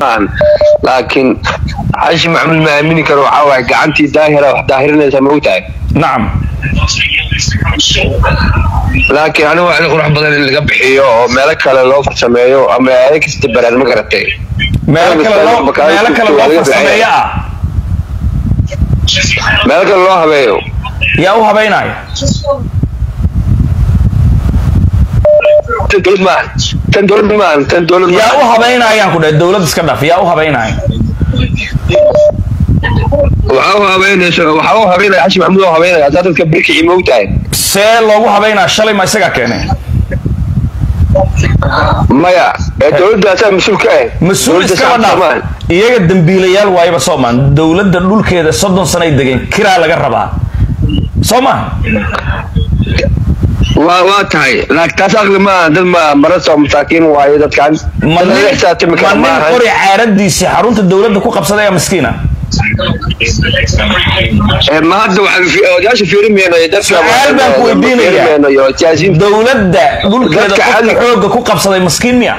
maahan laakiin xashi maxamuud ma aamini karo waxaa waaye gacantii daahira wax daahirinaysa ma ogtahay nacam laakiin anigu waa in qurux badan in laga bixiyo oo meelo kale loo farsameeyo ama aada kasta baraad ma garatay meelo kale loo meelo kale loo farsameeyo ah meelo kale loo habeeyo yaa u habeynaya tan dowlad maahan tan dowlad maahan tan dowlad yaa u maahan habeynayaan ku dhahay dowlad iska dhaf yaa u habeynaya waxaa u habeynaysa waxaa u habeynaya xashi maxamuud oo habeynaya asaa dadka birkicii ma ogtahay see loogu habeynaya shalay ma isagaa keenay maya ee dowladda asaa mas-uul ka ah mas-uul Dowladda iskaba shacabka dhaaf maahan. iyaga dambiilayaal waayaba soomaan dowladda dhulkeeda soddon sanay degeen kiraa laga rabaa soo maha waa waa tahay laakiin taas aqli maaha dad ma marasoo masaakiin waayo dadkan ma dad laga xisaabtami nin kara ma nin maahan qori caaradiisii xarunta dowladda ku qabsaday aa miskiina Ee, ma hadda waxaan fi- odayaasha fiirimayno iyo dadka Su'aal baan ku weydiinayaa. fiirimayno iyo siyaasiyiinta dowladda dhulkeeda Dadka qofka caadiga- xooga ku qabsaday miskiin miya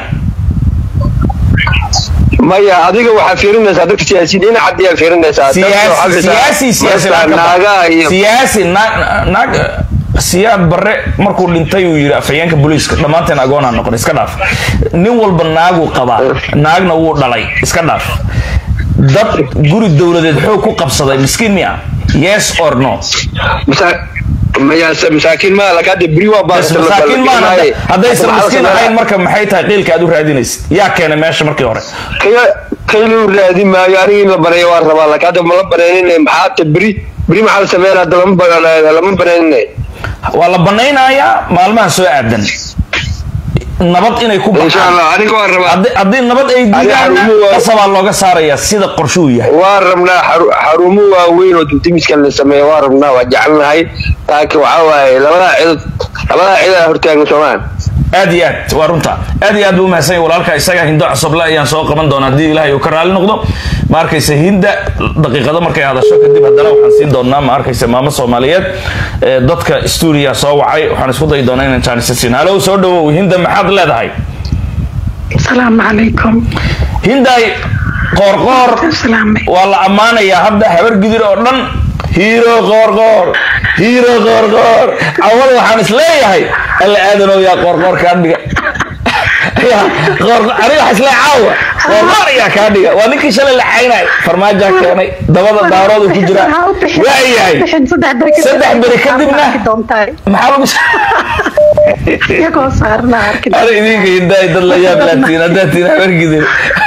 maya adiga waxaa fiirinaysaa dadka siyaasiyiin dhinaca adiyaa fiirinaysaa Dadka waxaa siyaasi fiirsaa siyaasi siyaasi marasta naag ka naagaha ba- iyo siyaasi naag naag siyaad barre markuu dhintay uu yidhi afhayeenka booliiska dhammaanteen agoonaa noqon iska dhaaf nin walba naaguu qabaa naagna wuu dhalay iska dhaaf dad guri dowladeed xoog ku qabsaday miskiin miya yes or no masa- maya masaakiin maa laka hadda beri waa bes baaqata la- masaakiin la- maan la- haddaysan waxaa la miskiin sameeyaa- ahayn marka maxay tahay qiilka aad u raadinaysid yaa keenay meesha markii hore kaya kaylu raadi maayo aniga in la baneeyo waan rabaa laakiin hadda ma la baneenin maxaa hadda beri beri maxaa la sameynaa hadda lama ba- lama baneenin waa la banaynayaa maalmaha soo aadan nabad inay ku insha baxaan allah aniga waan rabaa haddii haddii nabad ay diidaan xarumo waa- qasabaa looga saarayaa sida qorshuu yahay waan rabnaa xaru- xarumo waaweyn oo dibdimiskan la sameeyo waan rabnaa waa jecelnahay laakiin waxaa waaye labadaa cidood labadaa cidaa hortaagan soomaan aad iyo aad waa runta aad iyo aad buu umahadsan yahay walaalka isaga hindo cosoble ayaan soo qaban doonaa haddii ilaahay uu ka raali noqdo ma arkaysa hinda daqiiqado markay hadasho kadib haddana waxaan siin doonaa ma arkaysa maamo soomaaliyeed ee dadka stuudiya soo wacay waxaan isku dayi doonaa inaan jaanisa siin halow soo dhawow hinda maxaad leedahay السلام عليكم hinday qoorqoor السلام waa la ammaanayaa hadda habar gidir oo dhan hiiro qoorqoor hiiro qoorqoor awal waxaan is leeyahay alla aadanow yaa qoorqoor kaa dhiga yaa qoorqoor aniga waxaa isleeyahay caawa qoorqoor ayaa kaa dhiga waa ninkii shalay la caynay farmaajaa keenay dabada daaroodu ku jira waa yahay saddex beri kadibna maxaa lagu iyagoo saarna arkin ana idinka hindaay dad la yaab laatiin haddaad tiin habar gidir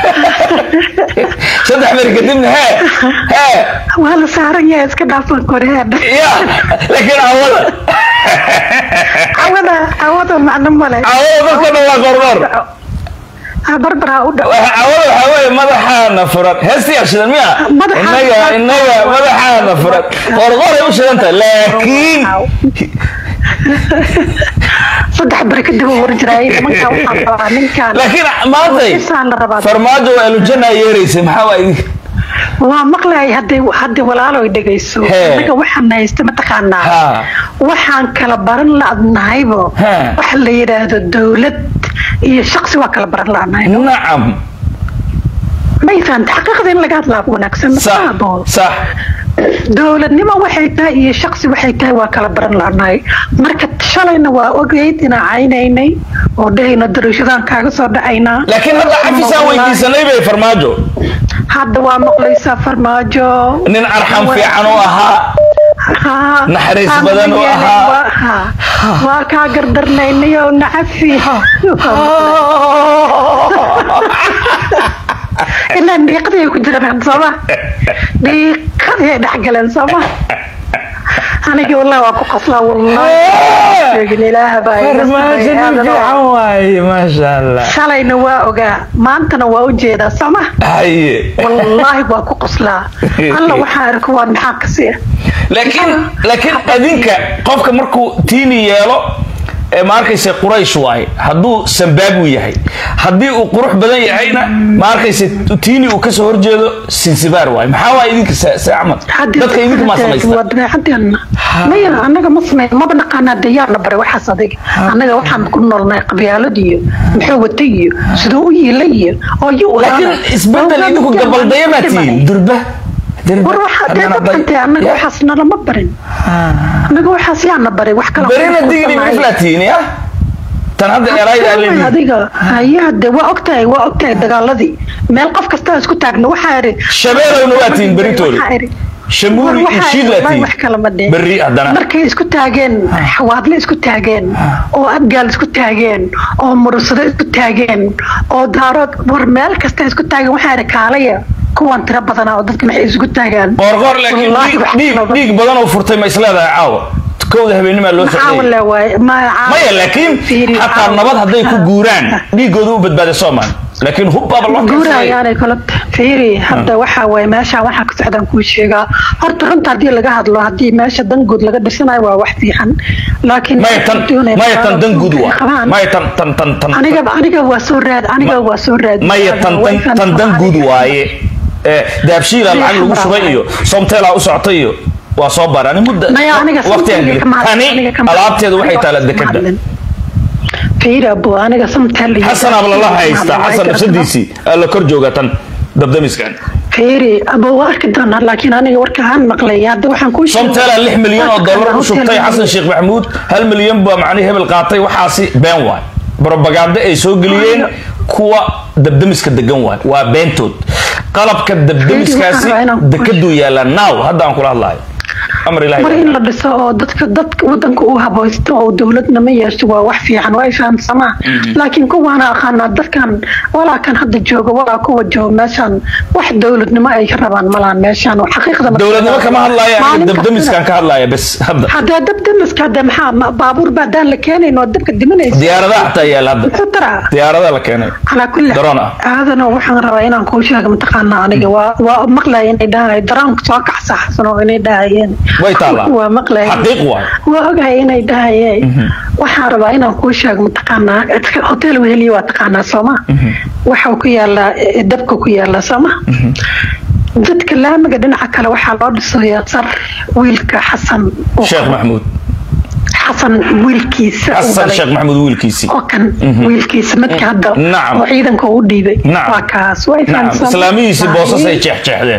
saddex beri kadibna hee hee waa la saaran yahay iska dhaafan koreadha ya laakiin awada cawada cawada macno male awada dadka dhan waa qorqor barbaraa u dhow awada waxaa weeye madaxaana furan heestii shidan miya Madaxaana innaga furan. innaga madaxaana furan qorqoray u shidan tahay laakiin saddex beri kadib uu horjiraayay nimankaa waxaan rabaa ninkaan laakiin maantay Isaan la rabaa. farmaajo waa alujana yeeraysay maxaa waa idin waa maqlayay hadday hadday walaalo ay dhegayso Hee. anaga waxaan haysta mataqaanaa Ha. waxaan kala baran la'nahaybo Hee. waxa la yidhaahdo dowlad iyo shaqsi waa kala baran la'nahay nacam may fahanta xaqiiqda in laga hadlaa wanaagsan sax masaabo sax dowladnimo waxay tahay iyo shaqsi waxay tahay waa kala baran la'nahay marka shalayna waa ogeyd inaan caynaynay oo dhehayna dariishadaan kaaga soo dhacaynaa laakiin hadda xafisaan weydiisanay bay farmaajo hadda waa maqlaysaa farmaajo nin arxam fiican u ahaa Haa. Naxariis Haa, badan u yeelay, ahaa. waa- haa. waa kaa gardarnaynay oo nacafi ilaa dhiiqadii ay ku jiraan sooma dhiiqadii ay dhexgaleen sooma anigii wallahi waa ku qaslaa wallahi sheegin ilaaha baa iga farmaajo nin sameeyay. fiican waaye maasha allah shalayna waa ogaa maantana waa u jeedaa sooma haye wallaahi waa ku qoslaa alla waxaa arko waa maxaa ka siya laakiin laakiin adinka qofka markuu tiini yeelo ee ma arkayse quraysh waaye hadduu sambaabu yahay haddii uu qurux badan yahayna ma arkayse tiini uu kasoo horjeedo sinsibaar waaye maxaa waa idinka se se axmed dadka idinka maa samaysta waa dabeecadeena maya anaga ma samey maba naqaanaa dee yaana bare waxaas adiga annaga waxaan ku noolnay qabyaalad iyo muxuu wata iyo siduu u yiila iyo oo yu laakiin isbedel idinku gabaldaya maa tihiin durba durba war waxa dee dabcantee annaga waxaas nalama barin annaga waxaas yaana baray wax kale berina digni miflaa tihiin ya tan hadda erayda aan leeyihiin adiga hayaa de waa ogtahay waa ogtahay dagaaladii meel qof kasta isku taagna waxaa iri shabeelowna waa tihiin beritoole Waxaa iri- shamuuri war iyo waxaa shiid iri, laa wallahi tihiin wax kale ma dheh. berri haddana markay isku taageen xawaadle isku taageen oo abgaal isku taageen oo murursado isku taageen oo daarood war meel kasta isku taageen waxaa iri kaalaya kuwan tiro badanaa oo dadka maxay isku taagaan qoorqoor laakiin Wallaahi dhiig- wax dhiig kale ma- dhiig badan oo furtay ma isleedahay caawa kowda habeenimaa loo Maxaa socday wale waaye ma- maya laakiin Fiiri, xataa caawa. nabad hadday ku guuraan dhiigooda u badbaaday soomaan laakiin hubbaaba loo guura keensaday ayaanay kala fiiri hadda waxaa waaye meesha waxaa ka socdaan kuu sheegaa horta runta haddii laga hadlo haddii meesha danguud laga dhirsanayo waa wax fiican laakiin maya tan doonaya maya tan dan guud waa qabaan. maya tan tan tan tan aniga aniga waa soo raad aniga waa soo raad maya tan tan tan dan guud waaye ee daabshiila lacag lagu shubay iyo somteelaa u socotay iyo waa soo baarani mudda maya aniga waqtigan somteel geli kama hadlin, tani aniga kama hadlin. alaabteedu waxay taala Aniga dekada kama hadlin. fiiri abo aniga somteel iyo- xasan ablala haystaa Waa xasan garta- nafsadiisii aa la kor jooga tan dabdamiskan fiiri abo waa arki doonaa laakiin aniga warka aan maqlay hadda waxaan kuu sheegay- somteelaa lix milyan oo dollar u Hotel shubtay Maria. xasan sheekh maxamuud hal milyan baa macnihii hebel qaatay waxaasi been waay brobaganda ay soo geliyeen kuwa dabdamiska degan waay waa beentood qalabka dabdamiskaasi Waxaan rabaa inaan ku- dekaduu yaalaa now hadda aan kula hadlayo amar mar ilahi in la dhiso oo dadka dadka wadanka uu habaysto oo dowladna ma yeesho waa wax fiican waa ay fahamsamaa laakiin kuwaana aqaanaa dadkan walaa kan hadda jooga walaa kuwa jooga meeshan wax dowladnimo ay ka rabaan malaan meeshan oo xaqiiqda ma- dowladnimo kama hadlaya aniga Maalin dabdamiskan kastana- ka hadlaya bes hadda haddee dabdamiska hadde maxaa ma- baabuur baa daan la keenayn oo dabka dimanaysa diyaaradaha xataa yaala hadda muxuu taraa diyaaradaha la keenay calaa kulli Daroon ah. aadana waxaan rabaa inaan kuu sheego mataqaanaa aniga waa waa maqlaya inay dhahay daroonka soo kacsaxsan oo inay dhahayeen Way taallaa. waa maqlaya Xaqiiq waay. waa ogahay inay dhahayeen waxaan rabaa inaan kuu sheego mataqaanaa hotel weheliya waa taqaanaa sooma waxau ku yaalaa eh, dabka ku yaalaa sooma dadka laamiga dhinaca kale waxaa loo dhisayaa sar wiilka xasan uu sheekh qabo. maxamuud xasan wiilkiisa uu xasan dhalay. sheekh maxamuud wiilkiisii oo kan wiilkiisa midka hadda Nacam. oo ciidanka u dhiibay Nacam. waa kaas way nacam fahamsan islaamihiisii boosas ay jeexjeexdeen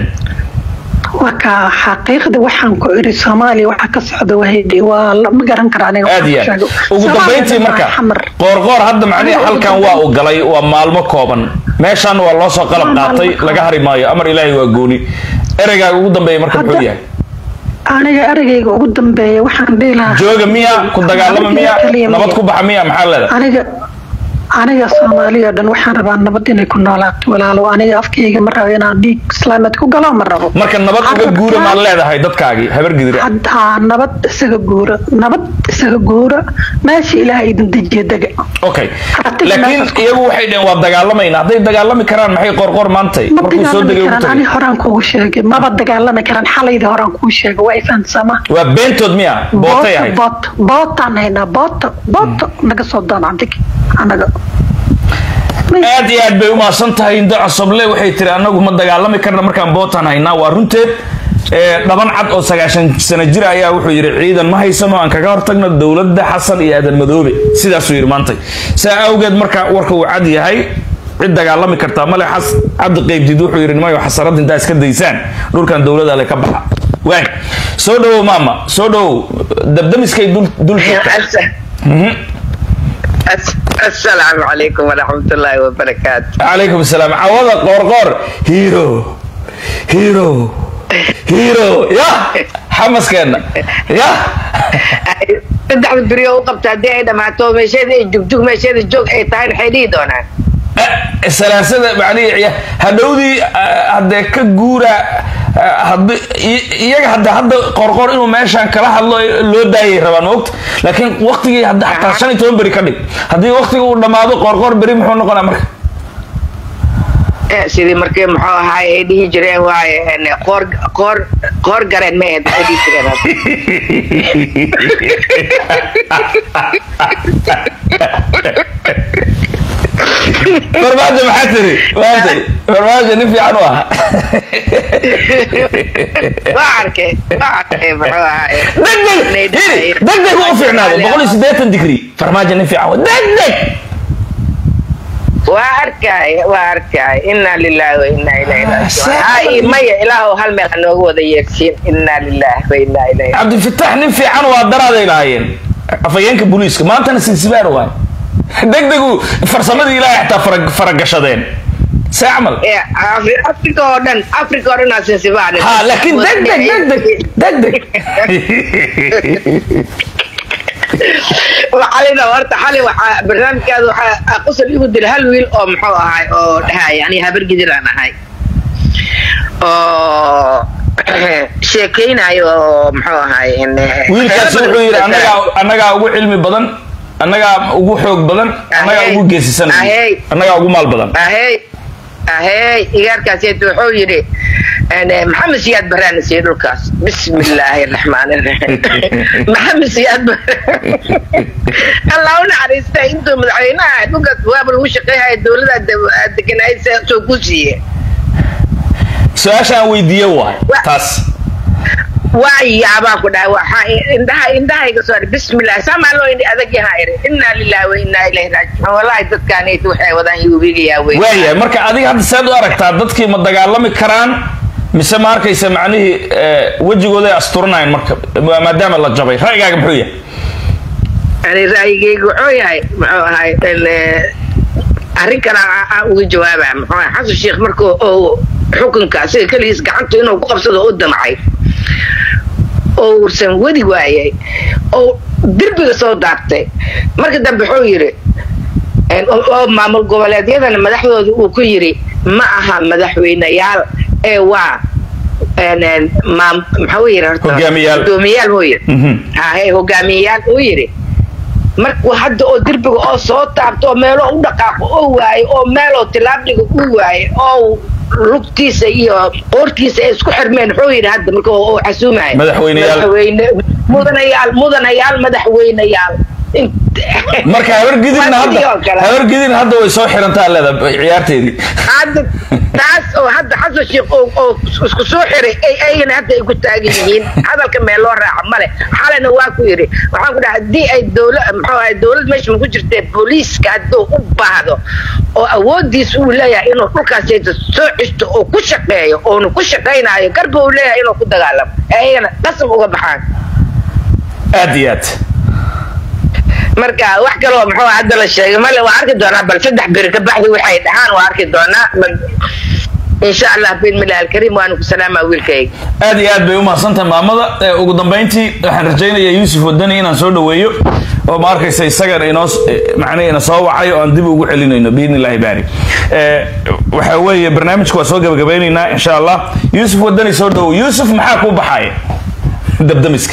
waa ka xaqiiqda waxaan ku iri soomaaliya waxa ka socda wahaydi waa la- ma garan kara aniga aad iyo waxaan ku aad sheego. ugu Soomaaliya dambayntii waa marka xamar. qoorqoor hadda macnihi Aniga ugu halkan waa uu galay waa maalmo kooban meeshan waa loo soo qalab Waa maalmo qaatay kooban. laga hari maayo amar ilaahi waa gooni ereygaaga ugu dambeeya marka muxuu Hadda- yahay aniga eragayga ugu dambeeya waxaan dhihi lahaa jooga miya ku dagaalama miya Kaliya nabad miya. ku baxa miya maxaa leedahay aniga aniga soomaaliya oo dhan waxaan rabaa nabad inay ku noolaato walaalo aniga afkayga ma rabo inaan dhiig islaameed ku galo ma rabo marka nabad uga Carabka- guura maad leedahay dadkaagii habar gidira hadda nabad isaga guura nabad isaga guura meesha ilaahay idin dejiya dega okay Aragtida laakiin meeshaas ku- iyagu waxay dhaheen waa dagaalamayna hadday dagaalami karaan maxay qorqor maantay ma markuu soo dagaalami degay ugu karaan ani tagay horaan kugu sheegay maba dagaalami karaan xalaydii horaan kugu sheegay waa ifahansama waa beentood miya bootay ahayd boot bootaan haynaa boota boota naga soo doon adig anaga aad iyo aad bay umahadsan tahay indo cosoble waxay tiri anagu ma dagaalami karna markaan bootan haynaa waa runteed ee, dhaban cad oo sagaashan sano jir ayaa wuxuu yidhi ciidan ma haysano aan kaga hortagno dowladda xasan iyo aadan madoobe sidaasuu yidhi maantay saa awgeed marka warka uu cad yahay cid dagaalami kartaa male xas cabdi qeybdid wuxuu yidhi nimayo xasarad intaa iska daysaan dhulkan dowlada le ka baxa waay soo dhowow maama soo dhowow dabdamiskay dul dul joogta Mhm. السلام عليكم ورحمة الله وبركاته calaykum asalaam cawada qoorqoor hiro hiro hiro ya xamaskeenna ya saddex beriyo u qabta haddii ay dhamaato meesheeda ay jugjug meesheeda joog ay tahay waxay dhihi doonaan salaasada macnihi hadhowdii haddee ka guura haddi iyaga hadda hadda qorqor inuu meeshan kala hadlo loo daayay rabaan moogta laakiin waqtigii hadda xataa shan iyo toban beri ka dhig haddii waqtiga uu dhammaado qorqor beri muxuu noqonaa marka Eh, sidii markii muxuu ahaay ay dhihi jireen waaye en, qoor qoor qoor gareen ma ahayd waxay dhihi jireen farmaajo maxaa tiri maantay farmaajo nin fiican u ahaa waa arkay waa arkay muxuu ahaay degdeg hiri degdeg u fiicnaado boqol iyo siddeetan digri farmaajo nin fiican wa degdeg waa arkay waa arkay inna lillahi wa inna ilayhi raaji'uun saa- ha ii maya ilaahow hal meel ha nooga wada yeersiin inna lillahi wa inna ilayhi cabdifitax nin fiican waa daraaday lahaayeen afhayeenka booliiska maantana sinsibaar waay degdegu farsamadii ilaahay xataa fara- faragashadeen see camal Eh, Afri- afrika oo dhan afrika oo dhan aa sinsibaan ha laakiin degdeg degdeg degdeg xalina horta xali waxaa barnaamijkaada waxaa qosol igu dila hal wiil oo muxuu ahay oo dhahay yani habar gidir aan ahay oo sheekeynayo oo muxuu ahay in- wiilkaasi wuxuu yidhi annagaa annagaa ugu cilmi badan annagaa ugu xoog badan annagaa ugu geesisan Ahey. annagaa ugu maal badan ahey ahey igaarkaasiyt wuxuu yidhi en, maxamed siyaad baraan siiyey dhulkaas bismi illaahi raxmaan iraxiim maxamed siyaad baraan allah u naxariista intuu madaxweynaha dhulkaas waaba lagu shaqeeyhaya dowlada deganaayd soo ku siiye su-aasha aan weydiiye waay Wa- taas waa yaabaa ku dhahay waxaa indhaha indhahayga soo dhahay bismillah saamaa loo indhi adag yahaa iri inna lillahi wa inna ilayhi raajicuun wallahi dadkaanayt waxay wadaan yuubigayaa wey waayahay marka adiga hadda seed u aragtaa dadkii ma dagaalami karaan mise ma arkaysa macnihii eh, wejigooday asturanayan marka maadaama la jabay ra'yigaaga muxuu yahay yani ra'yigaygu wuxuu yahay muxuu ahay in, eh, arrin kale aan- aan uga jawaaba muxuu ahay xasan sheekh markuu uu xukunka asiga keligiis gacanta inuu ku qabsado u damcay oo uusan wadi waayay oo derbiga soo daartay marka dambe wuxuu yidhi en, oo oo maamul goboleedyadana madaxdooda uu ku yidhi ma aha madaxweyneyaal ee waa en, en, maam- maxuu yidhi horta Hogaamiyaal. hogaamiyaal buu yidhi Mhm. hahe hogaamiyeyaal uu yidhi markuu hadda oo derbiga oo soo taabto oo meeloo u dhaqaaqo oo waayo oo meeloo tilaabdhiga u waayo oo lugtiisa iyo qoortiisa ay isku xirmeen wuxuu yidhi hadda marka uu xasuumaya Madaxweyneyaal. madaxweyne mudanayaal mudanayaal madaxweyneyaal Int- marka habargidinna Waa sidii oo hadda kale. habargidin hadda way soo xirantaa leeda ciyaarteedii hadda taas oo hadda xasan sheekh oo oo isku soo xiray ay ayagana hadda ay ku taagan yihiin hadalka meel loo raaca male xalina waa ku yidhi waxaan ku dhahay haddii ay dowla muxuu ahay dowlad meesha ma ku jirtee booliiska hadduu u baahdo oo awoodiis uu leeyahay inuu dhulkaas soo cisto oo ku shaqeeyo oonu ku shaqaynaayo garba uu leeyahay inuu ku dagaalamo ee ayagana qasab uga baxaan aad iyo aad marka wax kaloo muxuu hadda la sheegay male waa arki doonaa bal saddex beri ka baxdi waxay dhahaan waa arki doonaa bal insha allah bismillahi alkariim waanu ku salaamaa wiilkayga aad iyo aad bay u mahadsantahay maamada Eh, ugu dambayntii waxaan rajaynayaa yuusuf wadani inaan soo dhaweeyo oo ma arkaysa isagan inoo macnihi ina soo wacay oo aan dib ugu celinayno biidni illaahi baari Eh, waxa weeye barnaamijka waa soo gabagabeynaynaa insha allah yuusuf wadani soo dhawow yuusuf maxaa kuu baxaaya dabdamiska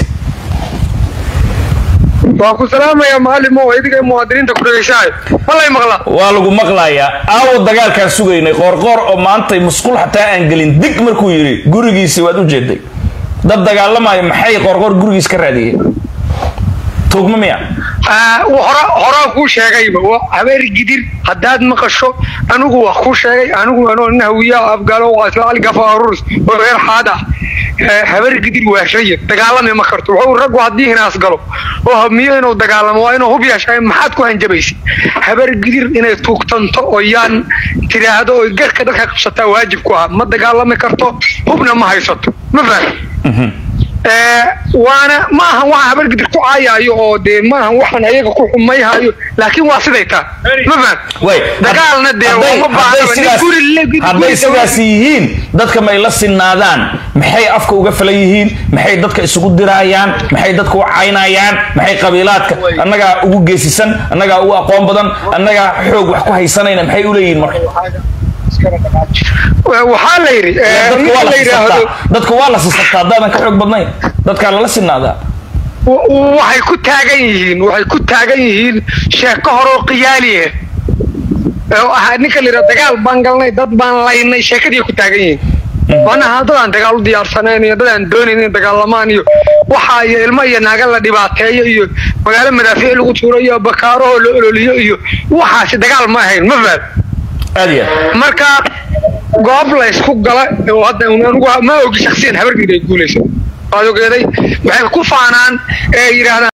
waa ku salaamaya macalimo oo idiga muwaadiniinta ku dhegeysahay malay maqla waa lagu maqlayaa aawo dagaalkaan sugaynay qoorqoor oo maantay musqul xataa aan gelin dig markuu yidhi gurigiisi waad u jeeday dad dagaalamayo maxay qoorqoor gurigiis ka raadiyeen tuugma miya hora horaa kuu sheegayba waa habeer gidir haddaad maqasho anigu wax kuu sheegay anigu anoo nin hawiya afgaalo waa isla algafa arurs oo reer xaad ah Eh, habeer gidir waa rayid dagaalami ma karto wuxuu raggu haddii hinaas galo oo hamiyo inuu dagaalamo waa inuu hub yeeshaa maxaad ku hanjabaysa habeer gidir inay tuugtanto oo yaan tiraahdo oo garka dadka qabsataa waajib ku ah ma dagaalami karto hubna ma haysato ma fahmi Eh, waana ma ahan waxaan habar gidir ku caayaayo oo dee ma ahan waxaan ayaga ku xumayhayo laakiin waa siday taa ma faham way dagaalna dee hadday- uma hadday baahnaba nin sidaas- guri le- guri- hadday guri sidaas yihiin dadka may la sinaadaan maxay afka uga falan yihiin maxay dadka isugu diraayaan maxay dadka u caynayaan maxay qabiilaadka annagaa ugu geesisan annagaa ugu aqoon badan annagaa xoog wax ku haysanayna maxay u leeyihiin marka Wa- waxaa la yidhi eh, dadka ninka waa la la yidhaahdo sisabtaa dadka waa la sisabtaa haddaadan ka xoog badnayn dadkaa lala sinaadaa wa- waxay ku taagan yihiin waxay ku taagan yihiin sheeko horoo qiyaaliye oo ahaa ninka la yidhaha dagaal baan galnay dad baan laynay sheekadii ku taagan yihiin waana dad aan dagaal u diyaarsanayn iyo dad aan doonayn in dagaalamaan iyo waxa iyo ilmo iyo naaga la dhibaateeyo iyo magaalo madaafiic lagu tuuro iyo bakaarahoo la ololiyo iyo waxaasi dagaal ma ahayn ma fahad aad iyo aad marka goob la isku gala oo hadda anigu ma ogi shaksiyan habargeed ay guulayso waad ogeeday waxay ku faanaan ee yidhaahdaan